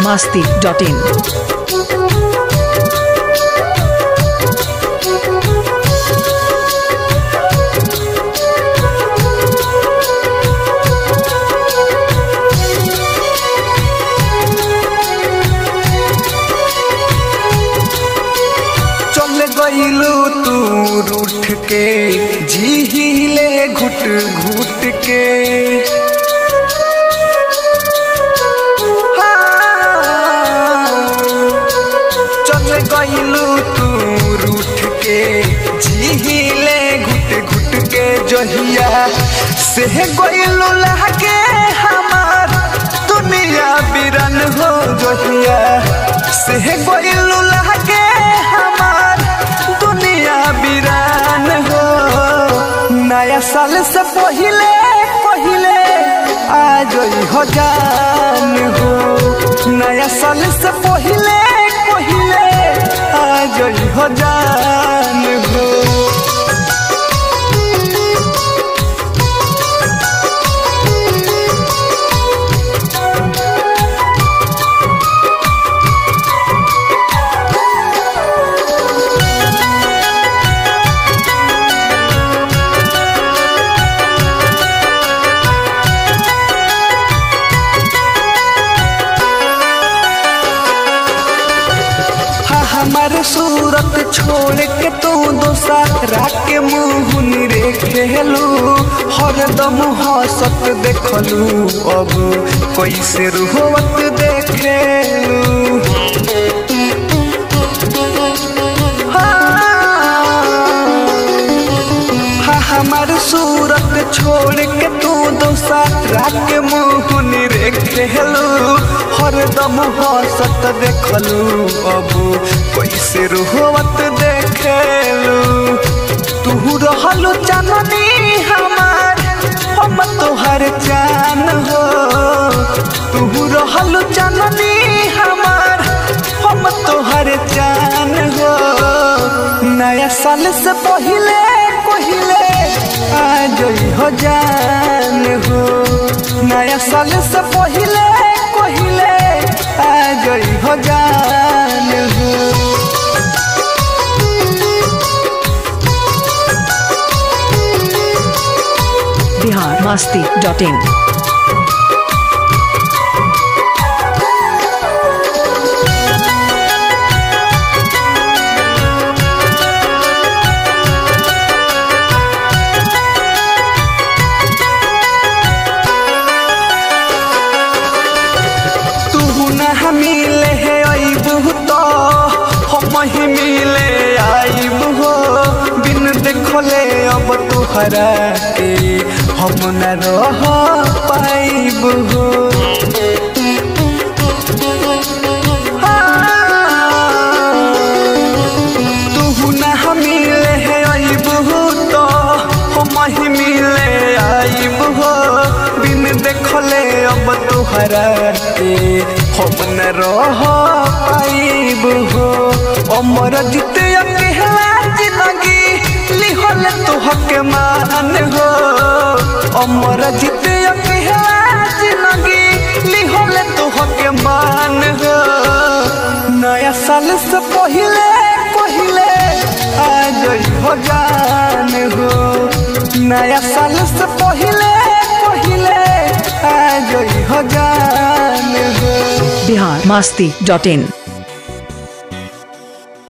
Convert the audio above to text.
masti.in. चल गईलू तू रूठ के झीले घुट घुट के चल गईलू तू रूठ के झीले घुट घुट के जहिया से गईलू लहके हमार दुनिया बिरन हो जहिया से गईलू लहके हमार दुनिया बिरान हो नया साल से पहले पहले आ जई हो जान हो नया साल से पहले पहले आ जई हो जान हो हा हमारे सूरत छोड़ के तू दोसरा के मुँह रे खेलू हरदम हंसत देखलू अब कैसे रुहवत देखेलू हा हमार सूरत छोड़ के तू दोसरा के मुँह रे खेलू हरदम हंसत देखलू अब कैसे रुहवत देखेलू तू रहलू चाननी हमार हम तोहर जान हो तू रहलू चाननी हमार हम तोहर जान हो नया साल से पहले पहले आ जई हो जान हो नया साल से पहले पहले आ जई हो जान हो Bihar masti.in. तू न मिले है अबू तो हम ही मिले आईब हो बिन देखले अब तुहरा के हम न रह पाइब हो तू न मिले है अबू तो हम ही मिले आईब हो बिन देखले अब तुहरा के हम न रह पाइब हो अमर जीते अकेला जिंदगी लिहल तुहके मान हो अमर जीते अकेला जिंदगी लिहल तुहके मान हो नया साल से पहले पहले आ जई हो जान हो नया साल से पहले पहले आ जई हो जान हो Bihar masti.in.